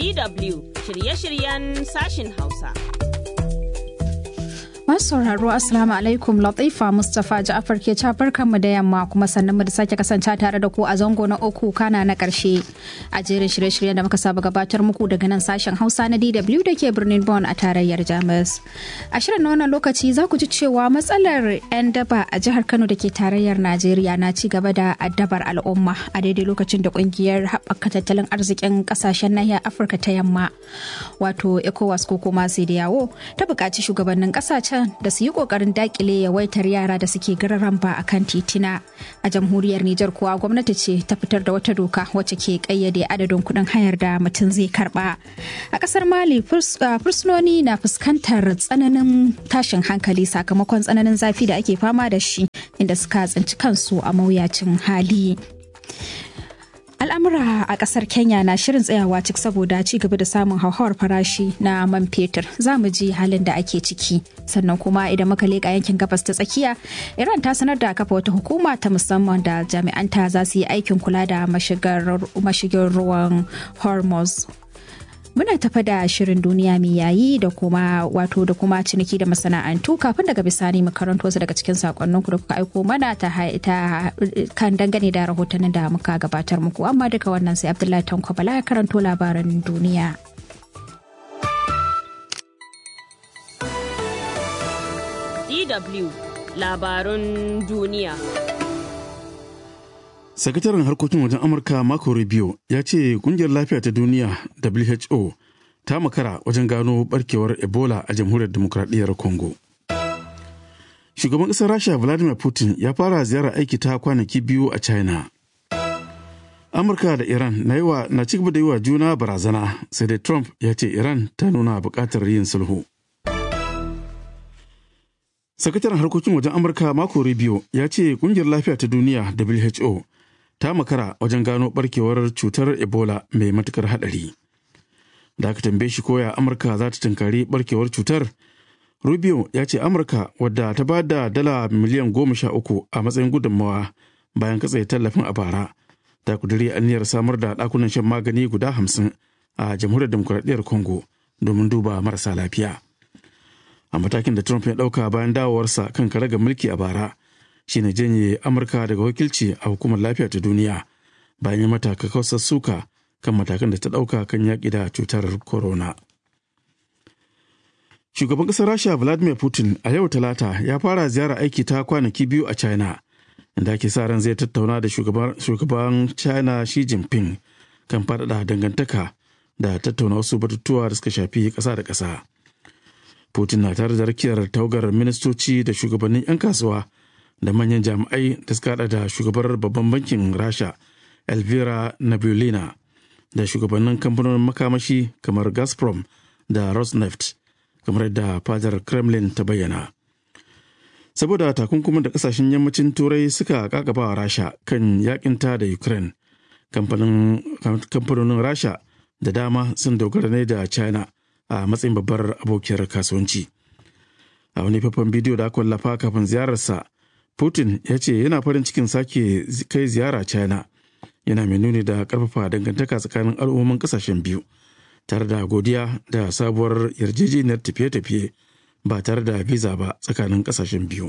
DW shirye-shiryen sashin Hausa. Masu sauraro Assalamu alaikum Latifa Mustapha Ja'afar ke cafar mu da yamma kuma sannan mu da sake kasance tare da ku a zango na uku kana na karshe a jerin shirye-shiryen da muka saba gabatar muku daga nan sashen Hausa na DW da ke birnin Bonn a tarayyar Jamus. A shirin na wannan lokaci za ku ji cewa matsalar 'yan daba a jihar Kano da ke tarayyar Najeriya na ci gaba da addabar al'umma a daidai lokacin da kungiyar haɓaka tattalin arzikin ƙasashen nahiyar Afirka ta yamma wato ECOWAS ko kuma yawo ta buƙaci shugabannin ƙasashen da su yi kokarin dakile yawaitar yara da suke gararan ba a kan titina a jamhuriyar Nijar kuwa gwamnati ce ta fitar da wata doka wacce ke kayyade adadin kuɗin hayar da mutum zai karba a ƙasar Mali fursunoni na fuskantar tsananin tashin hankali sakamakon tsananin zafi da ake fama da shi inda suka tsinci kansu a mawuyacin hali al'amura a kasar kenya na shirin tsayawa cik saboda ci gaba da samun hauhawar farashi na man fetur za mu ji halin da ake ciki sannan kuma idan muka leƙa yankin gabas ta tsakiya iran ta sanar da kafa wata hukuma ta musamman da jami'anta za su yi aikin kula da mashigin ruwan hormuz muna tafa da shirin duniya mai yayi da kuma wato da kuma ciniki da masana'antu kafin daga bisani mu karanto wasu daga cikin sakonnin ku da kuka aiko mana ta, ta kan dangane da rahotannin da muka gabatar muku amma duka wannan sai abdullahi tanko bala ya karanto labaran duniya DW labarun duniya sakataren harkokin wajen amurka marco rubio ya ce kungiyar lafiya ta duniya who ta makara wajen gano barkewar ebola a jamhuriyar demokradiyyar congo shugaban ƙasar rasha vladimir putin ya fara ziyarar aiki ta kwanaki biyu a china amurka da iran na yiwa na ci gaba da yi wa juna barazana sai dai trump ya ce iran ta nuna buƙatar yin sulhu sakataren harkokin wajen amurka marco rubio ya ce kungiyar lafiya ta duniya who ta makara wajen gano barkewar cutar ebola mai matukar hadari da aka tambaye shi koya amurka za ta tunkari barkewar cutar rubio ya ce amurka wadda ta ba da dala miliyan goma sha uku a matsayin gudunmawa bayan katse tallafin a bara ta kuduri aniyar samar da ɗakunan shan magani guda hamsin a jamhuriyar demokuraɗiyyar congo domin duba marasa lafiya a matakin da trump ya ɗauka bayan dawowarsa kan karagar mulki a bara shine janye amurka daga wakilci a hukumar lafiya ta duniya bayan ya mata kakkausar suka kan matakan da ta ɗauka kan yaƙi da cutar corona shugaban ƙasar rasha vladimir putin a yau talata ya fara ziyara aiki ta kwanaki biyu a china inda ake sa ran zai tattauna da shugaban china xi jinping kan faɗaɗa dangantaka da tattauna wasu batutuwa da suka shafi ƙasa da ƙasa putin na tare da rakiyar tawagar ministoci da shugabannin 'yan kasuwa da manyan jami'ai da suka hada da shugabar babban bankin rasha elvira nabulina da shugabannin kamfanonin makamashi kamar gazprom da rosneft kamar yadda fadar kremlin ta bayyana saboda takunkumin da kasashen yammacin turai suka kakaba rasha kan yakinta da ukraine kamfanonin rasha da dama sun dogara ne da china a matsayin babbar abokiyar kasuwanci a wani faifan bidiyo da aka wallafa kafin ziyararsa Putin ya ce yana farin cikin sake kai ziyara China yana mai nuni da karfafa dangantaka tsakanin al'ummomin kasashen biyu tare da godiya da sabuwar yarjejeniyar tafiye-tafiye ba tare da visa ba tsakanin kasashen biyu.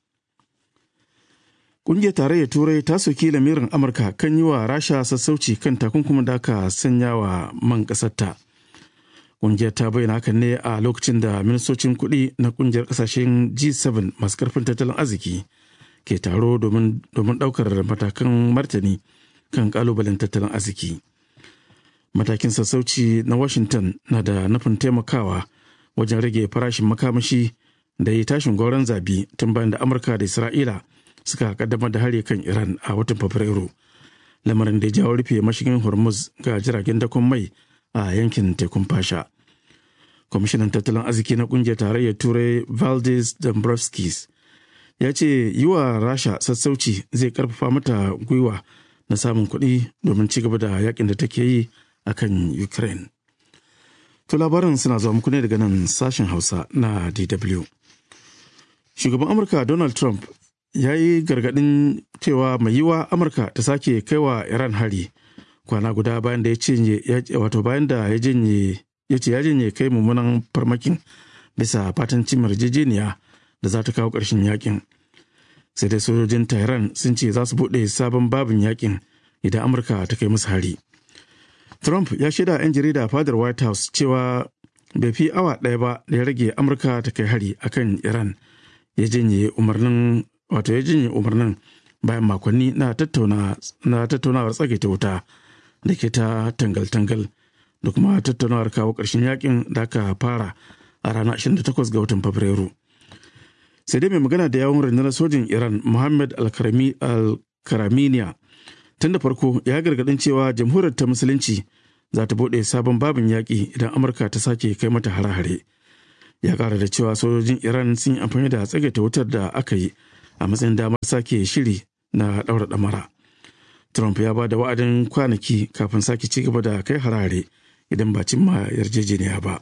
Ƙungiyar tarayyar Turai ta soki lamirin Amurka kan yi wa Rasha sassauci kan takunkumin da aka sanya wa man ƙasarta. Ƙungiyar ta bayyana hakan ne a lokacin da ministocin kuɗi na ƙungiyar ƙasashen G7 masu ƙarfin tattalin arziki ke taro domin ɗaukar matakan martani kan ƙalubalen tattalin arziki. Matakin sassauci na Washington na da nufin taimakawa wajen rage farashin makamashi da yi tashin gauran zabi tun bayan da Amurka da Isra'ila suka kaddamar da hari kan Iran a watan Fabrairu. Lamarin da ya jawo rufe mashigin Hormuz ga jiragen dakon mai a yankin tekun fasha. Kwamishinan tattalin arziki na kungiyar tarayyar Turai Valdis Dombrovskis ya ce yi wa Rasha sassauci zai karfafa mata gwiwa na samun kuɗi domin ci gaba da yakin da take yi a kan Ukraine. To labaran suna zuwa muku ne daga nan sashen Hausa na DW. Shugaban Amurka Donald Trump ya yi gargaɗin cewa mai yiwa Amurka ta sake kaiwa Iran hari kwana guda bayan da ya cinye wato bayan da ya janye ya ce ya janye kai mummunan farmakin bisa fatan cimar yarjejeniya da za ta kawo ƙarshen yakin sai dai sojojin tehran sun ce za su buɗe sabon babin yakin idan amurka ta kai musu hari trump ya shaida 'yan jarida fadar white house cewa bai fi awa ɗaya ba da ya rage amurka ta kai hari akan iran ya janye umarnin wato ya janye umarnin bayan makonni na tattaunawar tsagaita wuta da ke ta tangal-tangal da kuma tattaunawar kawo ƙarshen yakin da aka fara a ranar 28 ga watan fabrairu sai dai mai magana da yawon rundunar sojin iran muhammad al-karaminiya tun da farko ya gargadin cewa jamhuriyar ta musulunci za ta bude sabon babin yaƙi idan amurka ta sake kai mata hare-hare ya ƙara da cewa sojojin iran sun yi amfani da tsagaita wutar da aka yi a matsayin damar sake shiri na ɗaura ɗamara trump ya ba da wa'adin kwanaki kafin sake ci gaba da kai harare idan ba cimma yarjejeniya ba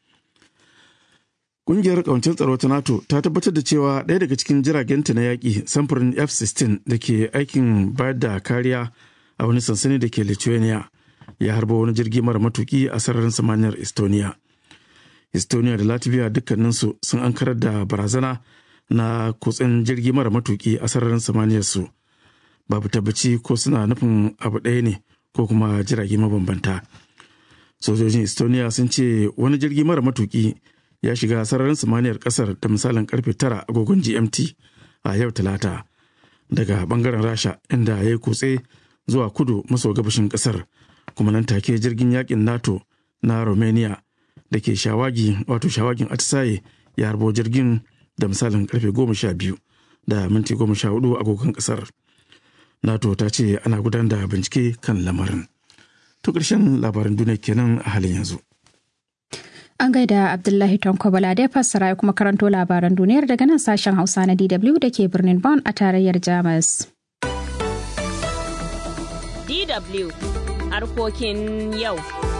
Ƙungiyar ƙawancin tsaro ta NATO ta tabbatar da cewa ɗaya daga cikin jiragenta na yaƙi samfurin F-16 da ke aikin bayar da kariya a wani sansani da ke Lithuania ya harba wani jirgi mara matuki a sararin samaniyar Estonia. Estonia da Latvia dukkaninsu sun ankarar da barazana na kutsen jirgi mara matuki a sararin samaniyar su. Babu tabbaci ko suna nufin abu ɗaya ne ko kuma jirage mabambanta. Sojojin Estonia sun ce wani jirgi mara matuki ya shiga sararin samaniyar kasar da misalin karfe tara agogon gmt a yau talata daga bangaren rasha inda ya yi kutse zuwa kudu maso gabashin kasar kuma nan take jirgin yakin nato na romania da ke shawagi wato shawagin atisaye ya harbo jirgin da misalin karfe goma sha biyu da minti goma sha hudu agogon kasar nato ta ce ana gudanar da bincike kan lamarin to ƙarshen labaran duniya kenan a halin yanzu An gaida Abdullahi Tanko Bala da ya fassara ya kuma karanto labaran duniyar daga nan sashen Hausa na DW da ke birnin Bonn a tarayyar Jamus. DW harkokin yau.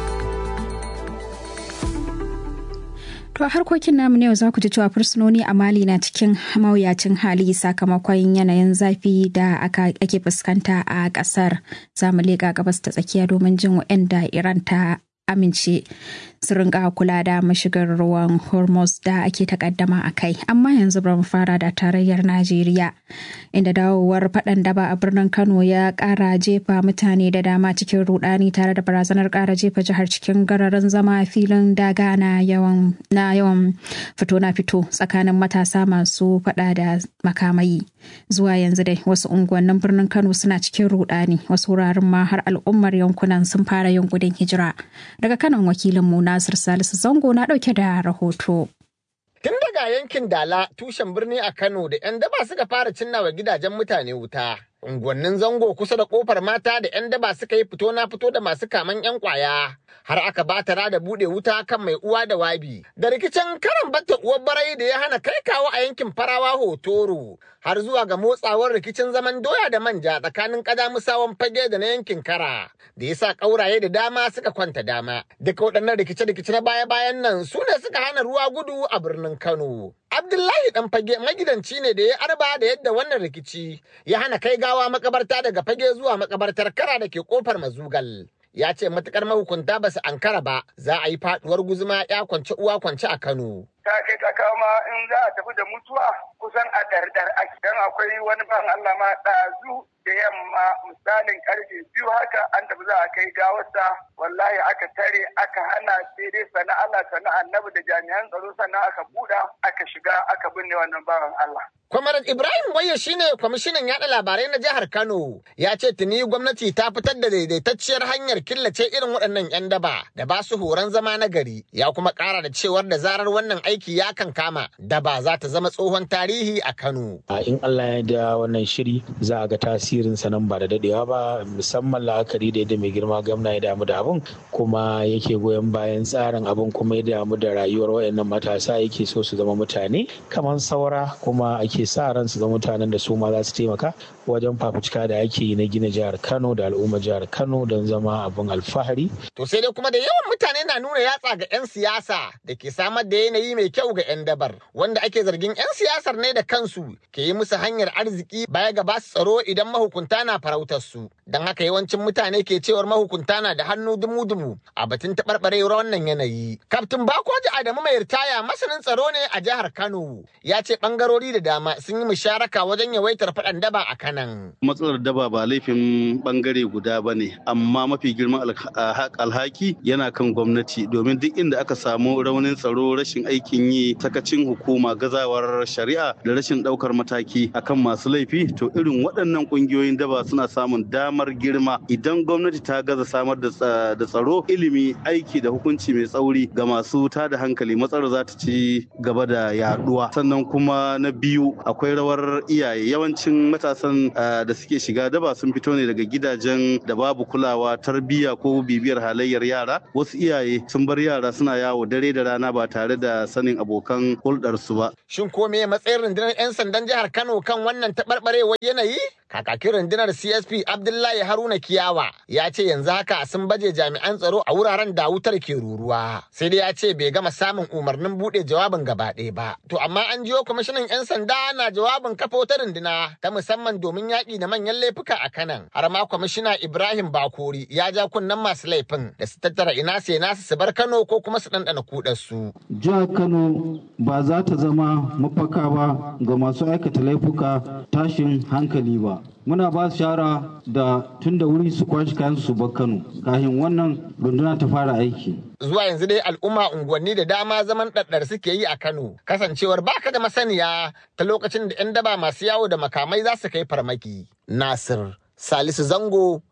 To a harkokin namu ne yau za ku ji cewa fursunoni a Mali na cikin mawuyacin hali sakamakon yanayin zafi da ake fuskanta a ƙasar. Za mu leƙa gabas ta tsakiya domin jin waɗanda Iran ta amince su rinka kula da mashigar ruwan hormuz da ake takaddama a kai amma yanzu bari mu fara da tarayyar najeriya inda dawowar faɗan daba a birnin kano ya ƙara jefa mutane da dama cikin rudani tare da barazanar ƙara jefa jihar cikin gararin zama filin daga na yawan na yawan fito na fito tsakanin matasa masu faɗa da makamai zuwa yanzu dai wasu unguwannin birnin kano suna cikin rudani wasu wuraren ma har al'ummar yankunan sun fara yin gudun hijira daga kanan wakilinmu Nasir Salisu Zango na ɗauke da rahoto. Tun daga yankin Dala tushen birni a Kano da 'yan daba suka fara cinnawa gidajen mutane wuta. Unguwannin zango kusa da kofar mata da 'yan daba suka yi fito na fito da masu kaman 'yan kwaya. Har aka batara da buɗe wuta kan mai uwa da wabi. Da rikicin karan batta uwar barai da ya hana kai kawo a yankin farawa hotoro. Har zuwa ga motsawar rikicin zaman doya da manja tsakanin ƙadamusawan fage da na yankin kara. Da ya sa ƙauraye da dama suka kwanta dama. Duka waɗannan rikice-rikice na baya-bayan nan su ne suka hana ruwa gudu a birnin Kano. Abdullahi dan fage magidanci ne da ya arba da yadda wannan rikici ya hana kai gawa makabarta daga fage zuwa makabartar kara da ke kofar mazugal. Ya ce matukar mahukunta ba su ankara ba za a yi faduwar guzuma ya kwance uwa kwance a Kano. ta kai ta kama in za a tafi da mutuwa kusan a ɗarɗar ake dan akwai wani ban Allah ma ɗazu da yamma misalin karfe biyu haka an tafi za a kai gawarsa wallahi aka tare aka hana sai dai sana Allah sana annabi da jami'an tsaro sannan aka buɗa aka shiga aka binne wannan bawan Allah. Kwamarat Ibrahim Waye shine kwamishinan yaɗa labarai na jihar Kano ya ce tuni gwamnati ta fitar da daidaitacciyar hanyar killace irin waɗannan 'yan daba da ba su horon zama na gari ya kuma ƙara da cewar da zarar wannan aiki ya kan kama daba za ta zama tsohon tarihi a Kano. In Allah ya da wannan shiri za a ga tasirin sa nan ba da dadewa ba musamman la'akari da yadda mai girma gwamna ya damu da abun kuma yake goyon bayan tsarin abun kuma ya damu da rayuwar wayannan matasa yake so su zama mutane kamar saura kuma ake sa ran su zama mutanen da su ma za su taimaka wajen fafutuka da ake yi na gina jihar Kano da al'ummar jihar Kano don zama abin alfahari. To sai dai kuma da yawan mutane na nuna yatsa ga 'yan siyasa da ke samar da yanayi mai kyau ga 'yan dabar wanda ake zargin 'yan siyasar ne da kansu ke yi musu hanyar arziki baya ga basu tsaro idan mahukunta na farautar su. Don haka yawancin mutane ke cewar mahukunta na da hannu dumu-dumu a batun taɓarɓarewar wannan yanayi. Kaftin Bakoji Adamu mai ritaya masanin tsaro ne a jihar Kano ya ce ɓangarori da dama sun yi musharaka wajen yawaitar faɗan daba a kanan. Matsalar daba ba laifin bangare guda ba ne, amma mafi girman alhaki yana kan gwamnati domin duk inda aka samu raunin tsaro rashin aikin yi sakacin hukuma gazawar shari'a da rashin ɗaukar mataki akan masu laifi to irin waɗannan ƙungiyoyin daba suna samun damar girma idan gwamnati ta gaza samar da tsaro ilimi aiki da hukunci mai tsauri ga masu tada hankali matsalar za ta ci gaba da yaduwa sannan kuma na biyu akwai rawar iyaye yawancin matasan da suke shiga daba sun fito ne daga gidajen da babu kulawa tarbiyya ko bibiyar halayyar yara wasu iyaye sun bar yara suna yawo dare da rana ba tare da sanin abokan hulɗarsu ba Shin ko me matsayin rundunar 'yan sandan jihar Kano kan wannan taɓarɓarewar yanayi? Kakakin rundunar CSP Abdullahi Haruna Kiyawa ya ce yanzu haka sun baje jami'an tsaro a wuraren da wutar ke ruruwa. Sai dai ya ce bai gama samun umarnin buɗe jawabin gaba ɗaya ba. To amma an jiyo kwamishinan 'yan sanda na jawabin kafa wata runduna ta musamman domin yaƙi da manyan laifuka a kanan. Har ma kwamishina Ibrahim Bakori ya ja kunnen masu laifin da su tattara ina sai nasu su bar Kano ko kuma su ɗanɗana kuɗarsu. Jihar Kano ba za ta zama mafaka ba ga masu aikata laifuka tashin hankali ba. Muna ba su shara da tun da wuri su kwashi kayan su bar Kano kafin wannan runduna ta fara aiki. Zuwa yanzu dai al'umma unguwanni da dama zaman ɗaɗɗar suke yi a Kano kasancewar baka da masaniya ta lokacin da 'yan daba masu yawo da makamai za su kai farmaki. Nasir Salisu Zango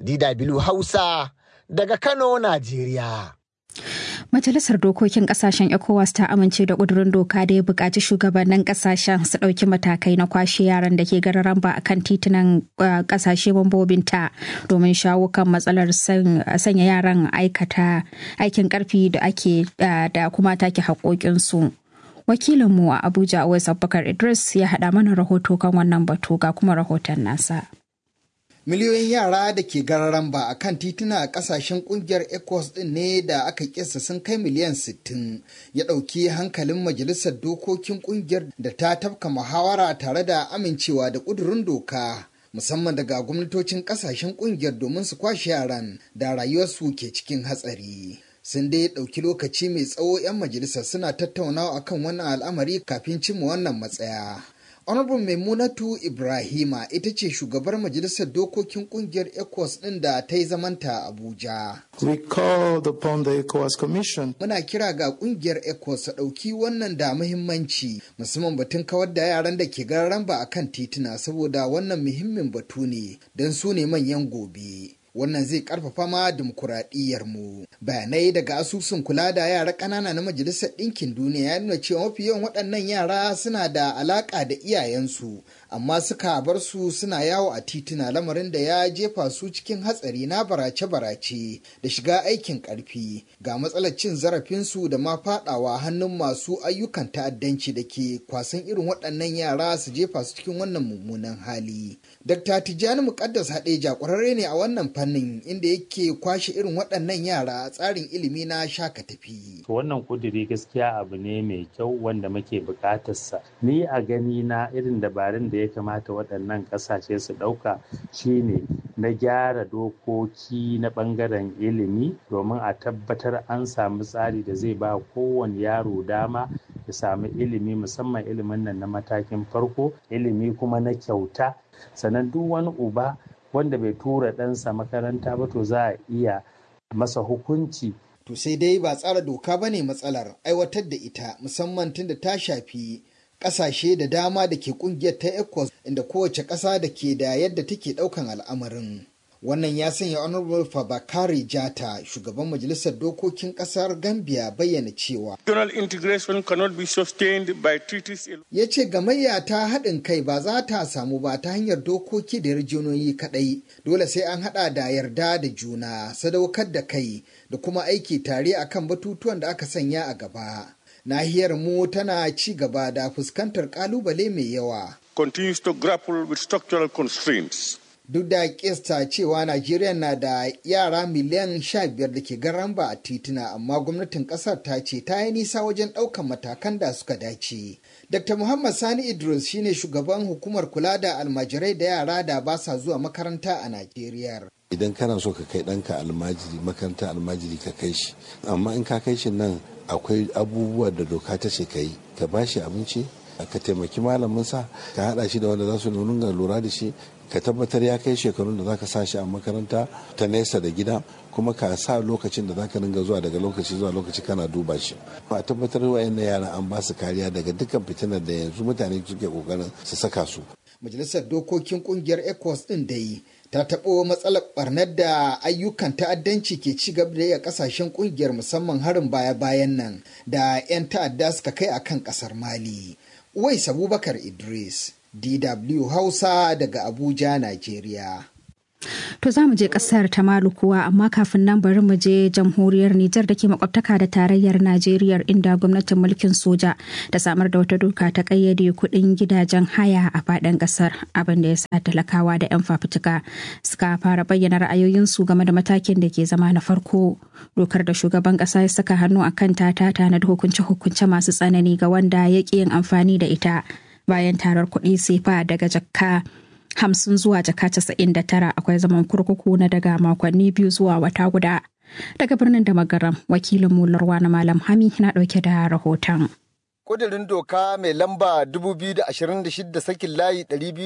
DW Hausa daga Kano, Najeriya. Majalisar Dokokin Kasashen ECOWAS ta amince da ƙudurin doka da ya buƙaci shugabannin kasashen su ɗauki matakai na kwashe yaran da ke gararan ba akan titunan kasashe mambobinta domin shawo kan matsalar sanya yaran aikata aikin ƙarfi da ake da kuma take haƙoƙinsu. Wakilinmu a Abuja Awais Abubakar Idris ya haɗa mana rahoto kan wannan batu ga kuma rahoton nasa. miliyoyin yara da ke gararan ba a kan tituna a kasashen kungiyar ecos din ne da aka kisa sun kai miliyan 60 ya ɗauki hankalin majalisar dokokin kungiyar da ta tafka muhawara tare da amincewa da ƙudurin doka musamman daga gwamnatocin kasashen kungiyar domin su kwashe yaran da rayuwarsu ke cikin hatsari sun dai ɗauki lokaci mai tsawo 'yan majalisar suna tattaunawa akan wannan al'amari kafin cimma wannan matsaya Honorable Maimunatu Ibrahima ita ce shugabar majalisar dokokin kungiyar ECOWAS ɗin da ta yi zamanta Abuja. We called upon the ECOWAS Commission. Muna kira ga kungiyar ECOWAS ta ɗauki wannan da muhimmanci musamman batun kawar da yaran da ke gararan ba a kan tituna saboda wannan muhimmin batu ne don su ne manyan gobe. wannan zai karfafa ma dimokuraɗiyyar mu bayanai daga asusun kula da yara ƙanana na majalisar ɗinkin duniya ya nuna cewa mafi yawan waɗannan yara suna da alaƙa da iyayensu amma suka bar su suna yawo a tituna lamarin da ya jefa su cikin hatsari na barace-barace da shiga aikin ƙarfi ga matsalar cin zarafinsu da ma faɗawa hannun masu ayyukan ta'addanci da ke kwasan irin waɗannan yara su jefa su cikin wannan mummunan hali. Dr. Tijjani Muƙaddas Hadeja ƙwararre ne a wannan fannin inda yake kwashe irin waɗannan yara a tsarin ilimi na shaka tafi. Wannan kuduri gaskiya abu ne mai kyau wanda muke buƙatarsa. Ni a gani na irin dabarun da ya kamata waɗannan ƙasashe su ɗauka shine na gyara dokoki na ɓangaren ilimi domin a tabbatar an samu tsari da zai ba kowane yaro dama ya samu ilimi musamman ilimin nan na matakin farko ilimi kuma na kyauta sannan duk wani uba wanda bai tura ɗansa makaranta ba to za a iya masa hukunci to sai dai ba tsara doka ba ne matsalar aiwatar da ita musamman tun da ta shafi ƙasashe da dama da ke ƙungiyar ta ECOWAS inda kowace ƙasa da ke da yadda take ɗaukan al'amarin. Wannan ya sanya Honorable Fabakari Jata, shugaban majalisar dokokin ƙasar Gambia bayyana cewa. Regional integration cannot be sustained by treaties. Ya ce gamayya ta haɗin kai ba za ta samu ba ta hanyar dokoki da yarjejeniyoyi kaɗai. Dole sai an haɗa da yarda da juna, sadaukar da kai da kuma aiki tare akan batutuwan da aka sanya a gaba. nahiyar mu tana ci gaba da fuskantar kalubale mai yawa continues to grapple with structural constraints. Duk da kista cewa Najeriya na da yara miliyan 15 da ke garamba a tituna amma gwamnatin kasar ta ce ta yi nisa wajen ɗaukan matakan da suka dace. Dr. Muhammad Sani Idris shine shugaban hukumar kula da almajirai da yara da ba sa zuwa makaranta a Najeriya. Idan kana so ka kai ɗanka almajiri makaranta almajiri ka kai shi, amma in ka kai shi nan akwai abubuwa da doka ta ce ka yi, ka ba shi abinci, ka taimaki malaminsa, ka haɗa shi da wanda za su nuna lura da shi, ka tabbatar ya kai shekarun da zaka sa shi a makaranta ta nesa da gida kuma ka sa lokacin da zaka ringa zuwa daga lokaci zuwa lokaci kana duba shi a tabbatar wayannan yaran an ba su kariya daga dukkan fitinar da yanzu mutane suke kokarin su saka su majalisar dokokin kungiyar ecos din da yi ta taɓo matsalar barnar da ayyukan ta'addanci ke ci gaba da yi a ƙasashen kungiyar musamman harin baya-bayan nan da 'yan ta'adda suka kai akan ƙasar mali uwais abubakar idris DW Hausa daga Abuja, Najeriya. To za mu je kasar ta Malu kuwa amma kafin nan bari mu je jamhuriyar Nijar da ke makwabtaka da tarayyar Najeriya inda gwamnatin mulkin soja ta samar da wata doka ta kayyade kuɗin gidajen haya a faɗin ƙasar abin da ya sa talakawa da 'yan fafutuka suka fara bayyana ra'ayoyinsu game da matakin da ke zama na farko. Dokar da shugaban ƙasa ya saka hannu a kan ta tana da hukunce-hukunce masu tsanani ga wanda ya ƙi yin amfani da ita. bayan tarar kuɗi sefa daga jakka hamsin zuwa jaka casa'in da tara akwai zaman kurkuku na daga makonni biyu zuwa wata guda daga birnin da magaram wakilin mularwa na malam hami na ɗauke da rahoton Kudirin doka mai lamba 2026 sakin layi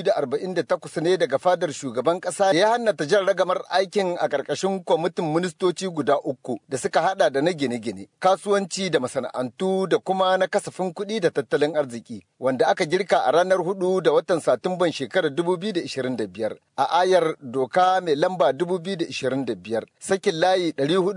248 ne daga fadar shugaban kasa ya hannata jan ragamar aikin a ƙarƙashin kwamitin ministoci guda uku da suka hada da na gine-gine, kasuwanci da masana'antu da kuma na kasafin kuɗi da tattalin arziki, wanda aka girka a ranar hudu da watan Satumban shekarar 2025. A ayar doka mai lamba 2025 sakin layi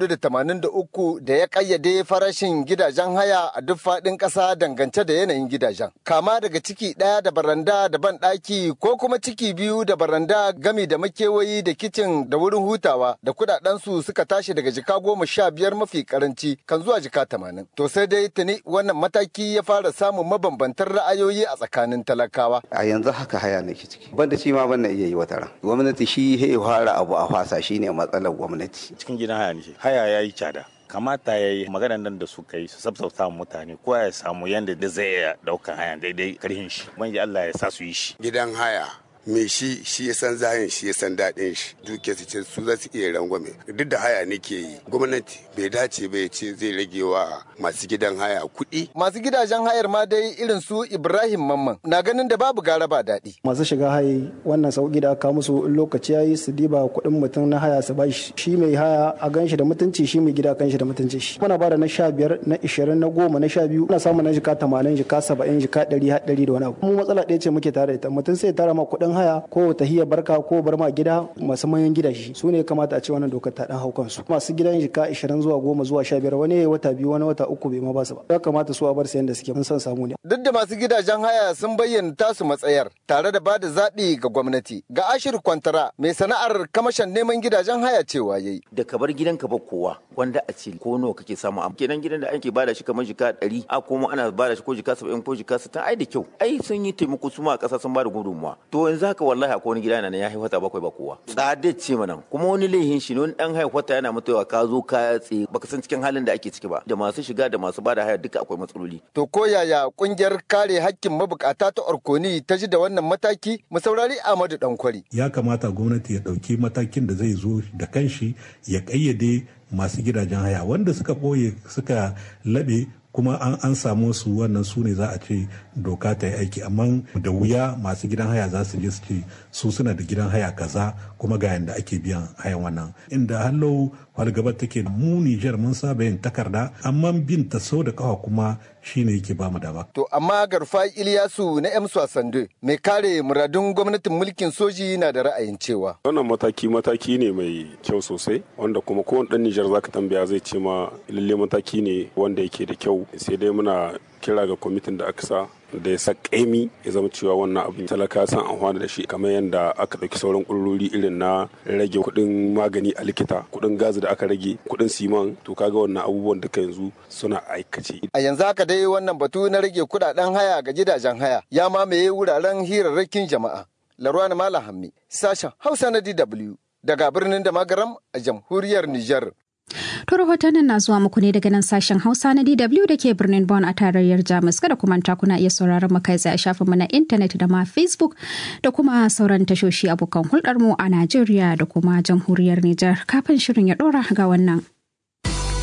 483 da ya ƙayyade farashin gidajen haya a duk faɗin ƙasa dangance da yanayin gidajen. Kama daga ciki ɗaya da baranda da ban ɗaki ko kuma ciki biyu da baranda gami da makewayi da kicin da wurin hutawa da kuɗaɗensu suka tashi daga jika goma sha biyar mafi karanci kan zuwa jika tamanin. To sai dai tuni wannan mataki ya fara samun mabambantan ra'ayoyi a tsakanin talakawa. A yanzu haka haya ne ciki. Banda shi ma ban iya yi wata ran. Gwamnati shi ya fara abu a fasa shine matsalar gwamnati. Cikin gidan haya ne. Haya ya yi cada. kamata ya yi maganar nan da suka yi su sabsauta mutane ko ya samu yadda da zai iya daukan haya daidai karhin shi wani Allah ya sa su yi shi gidan haya me shi shi ya san zahin shi ya san daɗin shi duke su ce su za su iya rangwame duk da haya nake yi gwamnati bai dace ba ya ce zai rage wa masu gidan haya kuɗi. masu gidajen hayar ma dai irin su ibrahim mamman na ganin da babu gara ba daɗi. masu shiga hayi wannan sauki da aka musu in lokaci ya yi su diba kuɗin mutum na haya su bashi shi mai haya a gan shi da mutunci shi mai gida kan shi da mutunci shi muna bada na sha biyar na ishirin na goma na sha biyu muna samun na jika tamanin jika saba'in jika ɗari har ɗari da wani abu mu matsala ɗaya ce muke tare da ita mutum sai tara ma kuɗin haya ko tahiyar barka ko bar ma gida masu manyan gidaje su ne kamata a ce wannan dokar ta dan hau kansu masu gidan jika 20 zuwa 10 zuwa 15 wani ya wata biyu wani wata uku bai ma ba su ba ya kamata su a bar sayan da suke mun san samu ne duk da masu gidajen haya sun bayyana tasu matsayar tare da bada zaɓi ga gwamnati ga ashir kwantara mai sana'ar kamashin neman gidajen haya cewa yayi da ka bar gidanka ba kowa wanda a ce ko nawa kake samu amma kenan gidan da ake bada shi kamar jika 100 a kuma ana bada shi ko jika 70 ko jika 60 ai da kyau ai sun yi taimako su ma a ƙasa sun bada gudunmuwa to yanzu haka wallahi akwai wani gida na ya haifata bakwai ba kowa tsadar ce mana kuma wani laihin shi ne wani dan haifata yana mutuwa ka zo ka tsaye baka san cikin halin da ake ciki ba da masu shiga da masu bada haya duka akwai matsaloli to ko yaya kungiyar kare hakkin mabukata ta orkoni ta ji da wannan mataki mu saurari Ahmadu Dankwari ya kamata gwamnati ya dauki matakin da zai zo da kanshi ya kayyade masu gidajen haya wanda suka ɓoye suka laɓe kuma an an samu su wannan su ne za a ce doka ta yi aiki amma da wuya masu gidan haya za su je su ce su suna da gidan haya kaza kuma ga yanda ake biyan hayan wannan inda hallo fargabar take mu Nijar mun saba yin takarda amma bin ta sau da kawa kuma shine yake ba mu dama. To amma Garfa Iliyasu na M Sande mai kare muradun gwamnatin mulkin soji na da ra'ayin cewa. Wannan mataki mataki ne mai kyau sosai wanda kuma kowane ɗan Nijar zaka tambaya zai ce ma lalle mataki ne wanda yake da kyau sai dai muna kira ga kwamitin da aka sa da ya sa kaimi ya zama cewa wannan abin talaka san amfani da shi kamar yadda aka ɗauki sauran ƙudurori irin na rage kuɗin magani a likita kuɗin gazi da aka rage kuɗin siman to kaga wannan abubuwan duka yanzu suna aikace. A yanzu haka dai wannan batu na rage kuɗaɗen haya ga gidajen haya ya mamaye wuraren hirarrakin jama'a. Larwana Malam Hammi, sashen Hausa na DW daga birnin da magaram a jamhuriyar Nijar. To rahotannin na zuwa muku ne daga nan sashen Hausa na DW da ke birnin Bonn a tarayyar Jamus. Kada kuma ta kuna iya sauraron mu kai tsaye a shafinmu na intanet da ma Facebook da kuma sauran tashoshi abokan hulɗar mu a Najeriya da kuma jamhuriyar Nijar. Kafin shirin ya ɗora ga wannan.